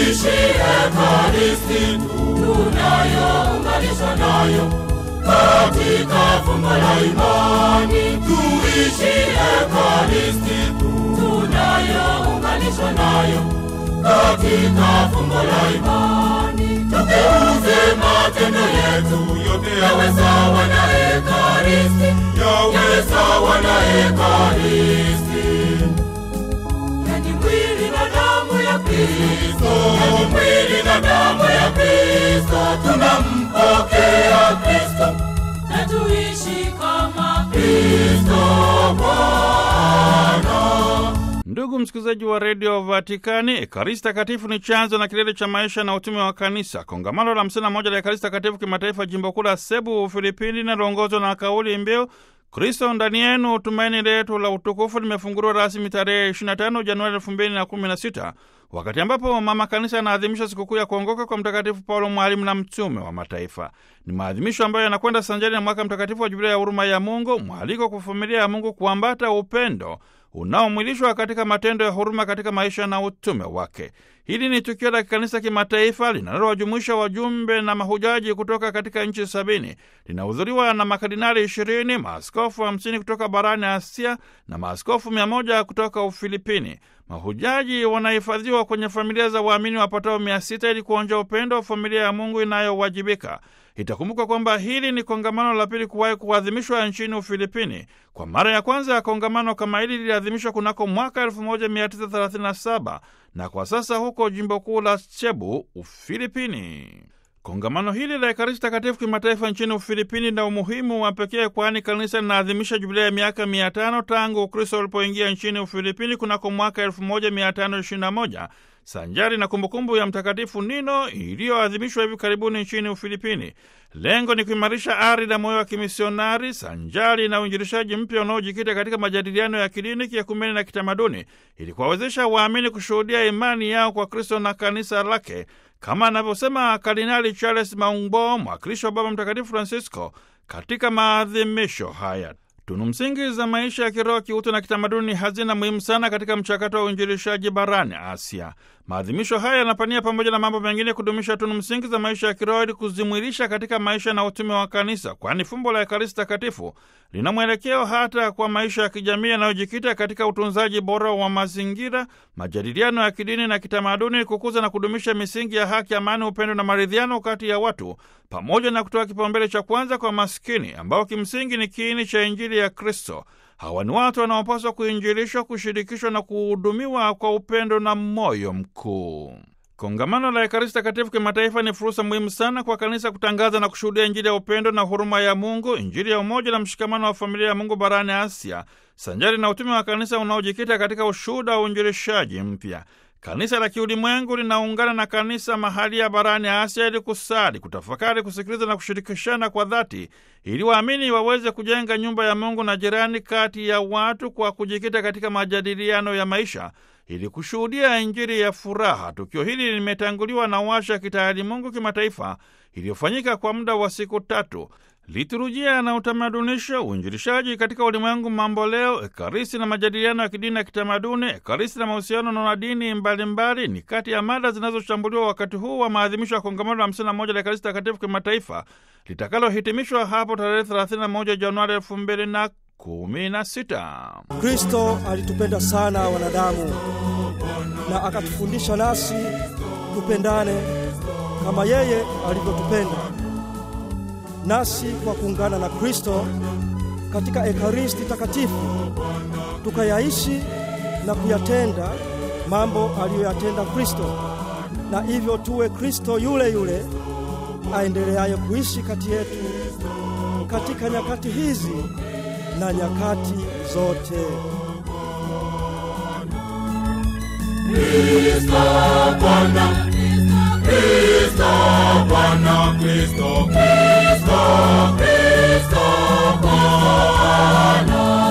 tuishi Ekaristi tunayounganishwa nayo katika fumbo la imani. Tuishi Ekaristi tunayounganishwa nayo katika fumbo la imani. Tugeuze matendo yetu yote yawe sawa na Ekaristi, yawe sawa na Ekaristi. Yani mwili na damu ya Kristo, yani mwili na damu ya Kristo, tunampokea Kristo na tuishi kama Kristo Bwana. Ndugu msikilizaji wa redio Vatikani, Ekaristi Takatifu ni chanzo na kilele cha maisha na utume wa Kanisa. Kongamano la hamsini na moja la Ekaristi Takatifu kimataifa, jimbo kuu la Sebu, Ufilipini, linaloongozwa na kauli mbiu Kristo ndani yenu, tumaini letu la utukufu, limefunguliwa rasmi tarehe 25 Januari 2016 wakati ambapo mama kanisa anaadhimisha sikukuu ya kuongoka kwa Mtakatifu Paulo, mwalimu na mtume wa mataifa. Ni maadhimisho ambayo yanakwenda sanjari na mwaka mtakatifu wa Jubilia ya huruma ya Mungu, mwaliko kwa familia ya Mungu kuambata upendo unaomwilishwa katika matendo ya huruma katika maisha na utume wake. Hili ni tukio la kikanisa kimataifa linalowajumuisha wajumbe na mahujaji kutoka katika nchi sabini. Linahudhuriwa na makardinali ishirini, maaskofu hamsini kutoka barani Asia na maaskofu mia moja kutoka Ufilipini. Mahujaji wanahifadhiwa kwenye familia za waamini wapatao mia sita ili kuonja upendo wa familia ya Mungu inayowajibika. Itakumbukwa kwamba hili ni kongamano la pili kuwahi kuadhimishwa nchini Ufilipini. Kwa mara ya kwanza ya kongamano kama hili liliadhimishwa kunako mwaka 1937 na kwa sasa huko jimbo kuu la Cebu, Ufilipini. Kongamano hili la Ekaristi Takatifu kimataifa nchini Ufilipini na umuhimu wa pekee, kwani kanisa linaadhimisha jubilia ya miaka mia tano tangu Ukristo ulipoingia nchini Ufilipini kunako mwaka 1521 sanjari na kumbukumbu ya Mtakatifu Nino iliyoadhimishwa hivi karibuni nchini Ufilipini. Lengo ni kuimarisha ari na moyo wa kimisionari sanjari na uinjilishaji mpya unaojikita katika majadiliano ya kidini, kiekumeni na kitamaduni, ili kuwawezesha waamini kushuhudia imani yao kwa Kristo na kanisa lake, kama anavyosema Kardinali Charles Maungbo, mwakilishi wa Baba Mtakatifu Francisco katika maadhimisho haya. Tunu msingi za maisha ya kiroho, kiutu na kitamaduni ni hazina muhimu sana katika mchakato wa uinjilishaji barani Asia. Maadhimisho haya yanapania pamoja na mambo mengine kudumisha tunu msingi za maisha ya kiroho ili kuzimwilisha katika maisha na utume wa kanisa, kwani fumbo la Ekaristi Takatifu lina mwelekeo hata kwa maisha ya kijamii yanayojikita katika utunzaji bora wa mazingira, majadiliano ya kidini na kitamaduni, kukuza na kudumisha misingi ya haki, amani, upendo na maridhiano kati ya watu, pamoja na kutoa kipaumbele cha kwanza kwa maskini ambao kimsingi ni kiini cha Injili ya Kristo. Hawa ni watu wanaopaswa kuinjilishwa, kushirikishwa na kuhudumiwa kwa upendo na moyo mkuu. Kongamano la Ekaristi Takatifu kimataifa ni fursa muhimu sana kwa kanisa kutangaza na kushuhudia Injili ya upendo na huruma ya Mungu, Injili ya umoja na mshikamano wa familia ya Mungu barani Asia, sanjari na utume wa kanisa unaojikita katika ushuhuda wa uinjilishaji mpya. Kanisa la kiulimwengu linaungana na kanisa mahali ya barani Asia ili kusali, kutafakari, kusikiliza na kushirikishana kwa dhati, ili waamini waweze kujenga nyumba ya Mungu na jirani kati ya watu kwa kujikita katika majadiliano ya maisha ili kushuhudia Injili ya furaha. Tukio hili limetanguliwa na washa ya kitaalimungu kimataifa iliyofanyika kwa muda wa siku tatu. Liturujia na utamadunisho, uinjilishaji katika ulimwengu mambo leo, Ekaristi na majadiliano ya kidini na kitamaduni, Ekaristi na mahusiano na dini mbalimbali ni kati ya mada zinazochambuliwa wakati huu wa maadhimisho ya kongamano la 51 la Ekaristi Takatifu kimataifa litakalohitimishwa hapo tarehe 31 Januari 2016. Kristo alitupenda sana wanadamu na akatufundisha nasi tupendane kama yeye alivyotupenda. Nasi kwa kuungana na Kristo katika Ekaristi Takatifu tukayaishi na kuyatenda mambo aliyoyatenda Kristo, na hivyo tuwe Kristo yule yule aendeleaye kuishi kati yetu katika nyakati hizi na nyakati zote. Kristo Bwana, Kristo Bwana, Kristo, Kristo, Kristo Bwana.